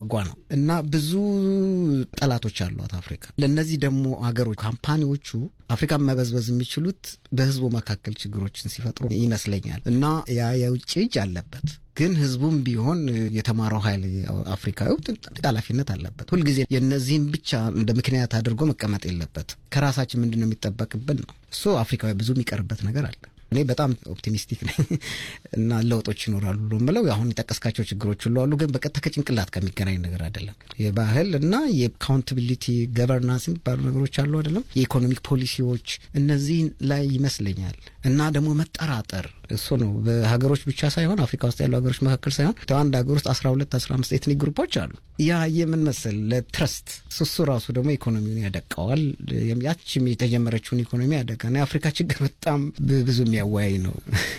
በጓ ነው እና ብዙ ጠላቶች አሏት አፍሪካ። ለእነዚህ ደግሞ ሀገሮች ካምፓኒዎቹ አፍሪካን መበዝበዝ የሚችሉት በህዝቡ መካከል ችግሮችን ሲፈጥሩ ይመስለኛል እና ያ የውጭ እጅ አለበት ግን ህዝቡም ቢሆን የተማረው ኃይል አፍሪካዊ ኃላፊነት አለበት። ሁልጊዜ የእነዚህም ብቻ እንደ ምክንያት አድርጎ መቀመጥ የለበት። ከራሳችን ምንድን ነው የሚጠበቅብን ነው እሱ አፍሪካዊ ብዙ የሚቀርበት ነገር አለ። እኔ በጣም ኦፕቲሚስቲክ ነኝ እና ለውጦች ይኖራሉ ብሎ ምለው አሁን የጠቀስካቸው ችግሮች ሁሉ አሉ፣ ግን በቀጥታ ከጭንቅላት ከሚገናኝ ነገር አይደለም። የባህል እና የአካውንታቢሊቲ ገቨርናንስ የሚባሉ ነገሮች አሉ አይደለም፣ የኢኮኖሚክ ፖሊሲዎች እነዚህ ላይ ይመስለኛል እና ደግሞ መጠራጠር እሱ ነው። በሀገሮች ብቻ ሳይሆን አፍሪካ ውስጥ ያሉ ሀገሮች መካከል ሳይሆን አንድ ሀገር ውስጥ አስራ ሁለት አስራ አምስት ኤትኒክ ግሩፖች አሉ። ያ የምን መሰል ለትረስት እሱ ራሱ ደግሞ ኢኮኖሚውን ያደቀዋል። ያችም የተጀመረችውን ኢኮኖሚ ያደቃና የአፍሪካ ችግር በጣም ብዙ የሚያወያይ ነው።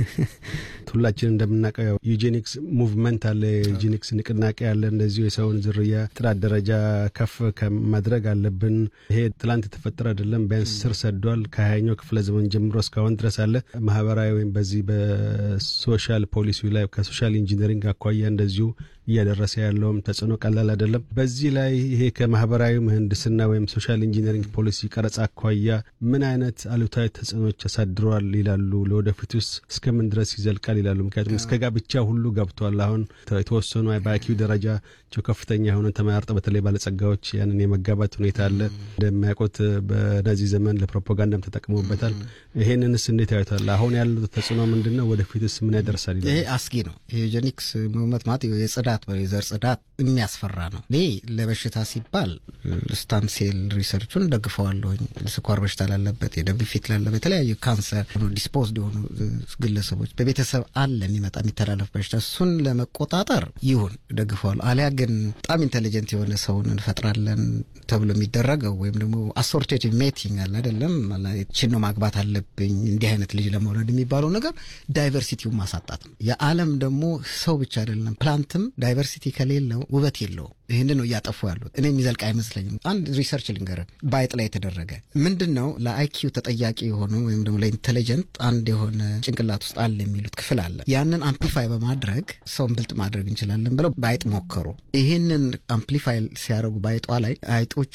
ሁላችን እንደምናውቀው ዩጄኒክስ ሙቭመንት አለ፣ የዩጄኒክስ ንቅናቄ አለ። እንደዚሁ የሰውን ዝርያ ጥራት ደረጃ ከፍ ከማድረግ አለብን። ይሄ ትላንት የተፈጠረ አይደለም፣ ቢያንስ ስር ሰዷል። ከሀያኛው ክፍለ ዘመን ጀምሮ እስካሁን ድረስ አለ። ማህበራዊ ወይም በዚህ በሶሻል ፖሊሲ ላይ ከሶሻል ኢንጂነሪንግ አኳያ እንደዚሁ እያደረሰ ያለውም ተጽዕኖ ቀላል አይደለም። በዚህ ላይ ይሄ ከማህበራዊ ምህንድስና ወይም ሶሻል ኢንጂነሪንግ ፖሊሲ ቀረጻ አኳያ ምን አይነት አሉታዊ ተጽዕኖች ያሳድረዋል ይላሉ? ለወደፊት ውስጥ እስከምን ድረስ ይዘልቃል ይላሉ? ምክንያቱም እስከ ጋብቻ ሁሉ ገብቷል። አሁን የተወሰኑ በአይኪው ደረጃቸው ከፍተኛ የሆነ ተመራርጠው በተለይ ባለጸጋዎች ያንን የመጋባት ሁኔታ አለ። እንደሚያውቁት በናዚ ዘመን ለፕሮፓጋንዳም ተጠቅመውበታል። ይሄንንስ እንዴት ያዩታል? አሁን ያለው ተጽዕኖ ምንድን ነው? ወደፊትስ ምን ያደርሳል? ይሄ አስጊ ነው። የዩጄኒክስ ሙቭመንት ማለት የጽዳት የዘር ጽዳት የሚያስፈራ ነው። እኔ ለበሽታ ሲባል ስታም ሴል ሪሰርቹን ደግፈዋለሁኝ። ስኳር በሽታ ላለበት፣ የደም ግፊት ላለበት፣ የተለያዩ ካንሰር ዲስፖዝድ የሆኑ ግለሰቦች በቤተሰብ አለ የሚመጣ የሚተላለፍ በሽታ እሱን ለመቆጣጠር ይሁን ደግፈዋለሁ። አሊያ ግን በጣም ኢንቴሊጀንት የሆነ ሰውን እንፈጥራለን ተብሎ የሚደረገው ወይም ደግሞ አሶርቴቲቭ ሜቲንግ አለ አይደለም፣ ችኖ ማግባት አለብኝ እንዲህ አይነት ልጅ ለመውለድ የሚባለው ነገር ዳይቨርሲቲውን ማሳጣት ነው። የዓለም ደግሞ ሰው ብቻ አይደለም ፕላንትም ዳይቨርሲቲ ከሌለው ውበት የለውም። ይህን ነው እያጠፉ ያሉት። እኔ የሚዘልቅ አይመስለኝም። አንድ ሪሰርች ልንገር፣ በአይጥ ላይ የተደረገ ምንድን ነው ለአይኪው ተጠያቂ የሆኑ ወይም ደግሞ ለኢንቴሊጀንት አንድ የሆነ ጭንቅላት ውስጥ አለ የሚሉት ክፍል አለ። ያንን አምፕሊፋይ በማድረግ ሰውን ብልጥ ማድረግ እንችላለን ብለው በአይጥ ሞከሩ። ይህንን አምፕሊፋይ ሲያደርጉ በአይጧ ላይ አይጦቹ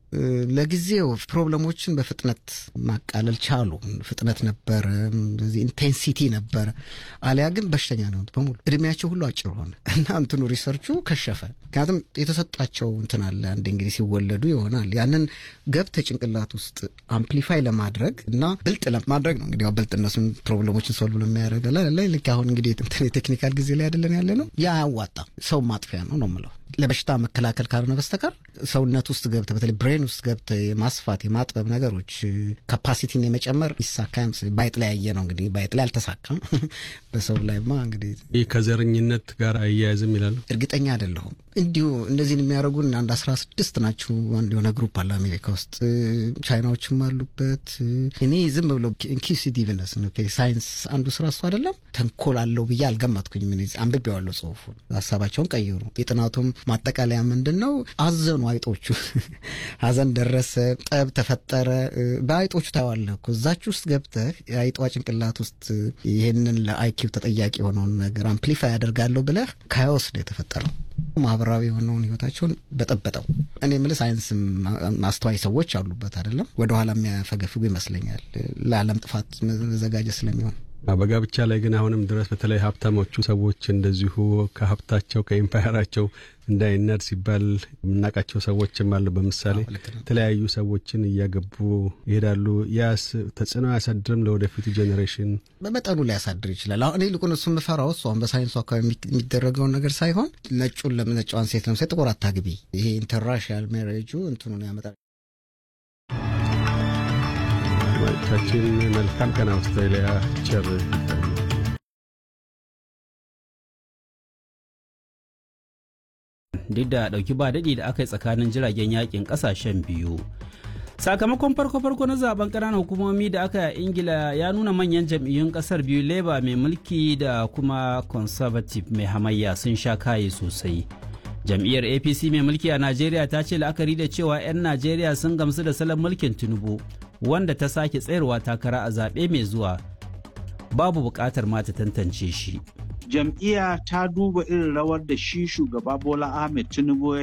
ለጊዜው ፕሮብለሞችን በፍጥነት ማቃለል ቻሉ። ፍጥነት ነበረ፣ ኢንቴንሲቲ ነበረ። አሊያ ግን በሽተኛ ነው በሙሉ እድሜያቸው ሁሉ አጭር ሆነ እና እንትኑ ሪሰርቹ ከሸፈ። ምክንያቱም የተሰጣቸው እንትን አለ አንድ እንግዲህ ሲወለዱ ይሆናል ያንን ገብተ ጭንቅላት ውስጥ አምፕሊፋይ ለማድረግ እና ብልጥ ለማድረግ ነው እንግዲህ ብልጥ እነሱን ፕሮብለሞችን ሶልቭ ለሚያደርግ ላይ ልክ አሁን እንግዲህ የቴክኒካል ጊዜ ላይ አይደለን ያለ ነው። ያ አያዋጣም፣ ሰው ማጥፊያ ነው ነው የምለው ለበሽታ መከላከል ካልሆነ በስተቀር ሰውነት ውስጥ ገብተ በተለይ ብሬን ውስጥ ገብተ የማስፋት የማጥበብ ነገሮች ካፓሲቲን የመጨመር ይሳካ ባይጥ ላይ ያየ ነው እንግዲህ ባይጥ ላይ አልተሳካም። በሰው ላይማ እንግዲህ ይህ ከዘረኝነት ጋር አያያዝም ይላሉ። እርግጠኛ አይደለሁም። እንዲሁ እነዚህን የሚያደርጉን አንድ አስራ ስድስት ናቸው። አንድ የሆነ ግሩፕ አለ አሜሪካ ውስጥ ቻይናዎችም አሉበት። እኔ ዝም ብሎ ኢንኪሲቲቭነስ ሳይንስ አንዱ ስራ እሱ አይደለም ተንኮል አለው ብዬ አልገመትኩኝም። አንብቤዋለሁ ጽሁፉን፣ ሀሳባቸውን ቀይሩ። የጥናቱም ማጠቃለያ ምንድን ነው? አዘኑ አይጦቹ። ሀዘን ደረሰ፣ ጠብ ተፈጠረ። በአይጦቹ ታዋለህ እኮ እዛች ውስጥ ገብተህ የአይጧ ጭንቅላት ውስጥ ይህንን ለአይኪው ተጠያቂ የሆነውን ነገር አምፕሊፋይ ያደርጋለሁ ብለህ ካዮስ ነው የተፈጠረው። ማህበራዊ የሆነውን ህይወታቸውን በጠበጠው። እኔ የምልህ ሳይንስም አስተዋይ ሰዎች አሉበት አይደለም፣ ወደኋላ የሚያፈገፍጉ ይመስለኛል ለዓለም ጥፋት መዘጋጀት ስለሚሆን በጋብቻ ላይ ግን አሁንም ድረስ በተለይ ሀብታሞቹ ሰዎች እንደዚሁ ከሀብታቸው ከኢምፓየራቸው እንዳይናድ ሲባል የምናውቃቸው ሰዎችም አሉ። በምሳሌ የተለያዩ ሰዎችን እያገቡ ይሄዳሉ። ያስ ተጽዕኖ አያሳድርም ለወደፊቱ ጄኔሬሽን? በመጠኑ ሊያሳድር ይችላል። አሁን እኔ ልቁን እሱ የምፈራው እሱ አሁን በሳይንሱ አካባቢ የሚደረገውን ነገር ሳይሆን ነጩን ነጫዋን ሴት ለምሳሌ ጥቁር አታግቢ፣ ይሄ ኢንተርራሽናል ሜሬጁ እንትኑን ያመጣል። አድማጮቻችን መልካም ቀን። አውስትራሊያ ቸር duk da ɗauki ba daɗi da aka yi tsakanin jiragen yakin ƙasashen biyu sakamakon farko-farko na zaben ƙananan hukumomi da aka yi a ingila ya nuna manyan jam'iyyun ƙasar biyu labour mai mulki da kuma conservative mai hamayya sun sha kaye sosai jam'iyyar apc mai mulki a najeriya ta ce la'akari da cewa 'yan najeriya sun gamsu da salon mulkin tinubu wanda ta sake tsayarwa takara a zaɓe mai zuwa babu buƙatar ma ta tantance shi jam'iyya ta duba irin rawar da shi shugaba bola ahmed tinubu